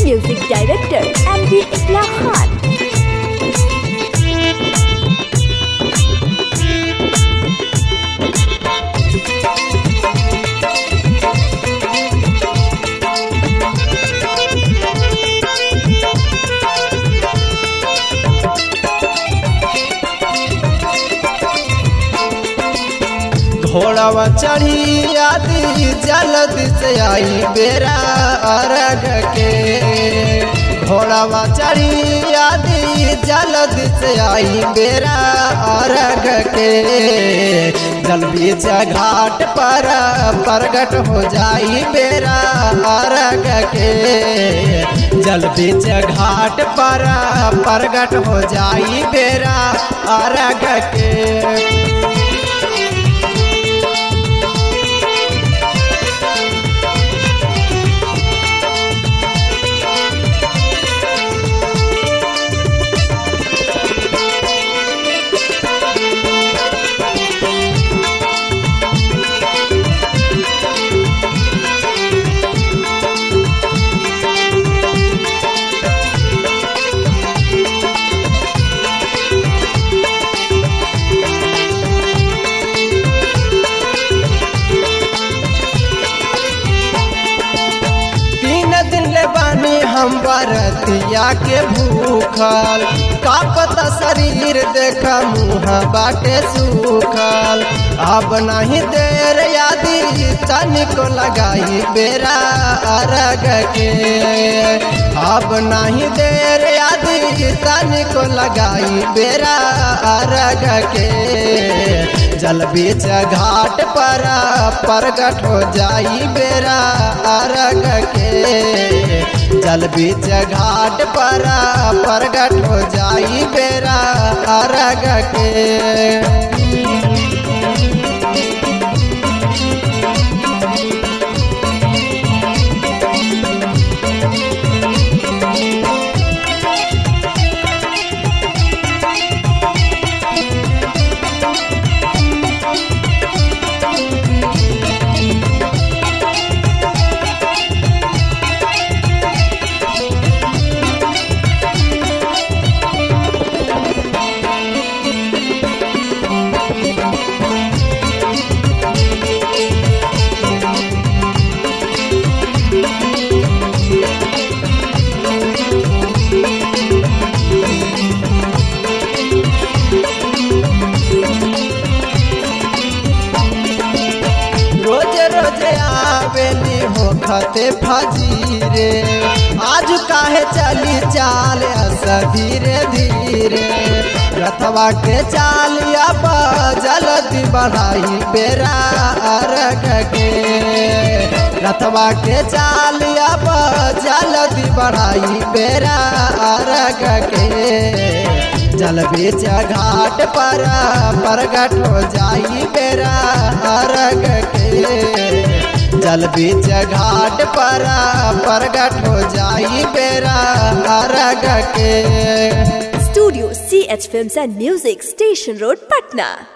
music director M D Islam Khan घोड़ावा चढ़ी आदि जल्द से आई बेरा अरग के घोड़ावा चढ़ी आदि जल्द से आई बेरा अरग के जल बीच घाट पर प्रगट हो जाई बेरा अरग के जल बीच घाट पर प्रगट हो जाई बेरा अरग के तीन दिन ले बानी हम बरतिया के भूखल का पता शरीर देख मुँह बाटे सूखल अब नहीं देर यादी तनिको लगाई बेरा अरग के अब नहीं देर यादी तनिको लगाई बेरा अरग के जल बीच घाट पर प्रगट हो जाई बेरा अरग के जल बीच घाट पर प्रगट हो जाई बेरा अरग के रोज रोज आवेली हो खते फजीरे आज काहे चली चाल अस धीरे धीरे रथवा के चालिया जल्दी बढ़ाई बेरा अरग के रथवा के चालिया जल्दी बढ़ाई बेरा अरग के जल बीच घाट पर प्रगट हो जाई बेरा अरग के जल बीच घाट पर प्रगट हो जाई बेरा अरग के studio C H film and music station road Patna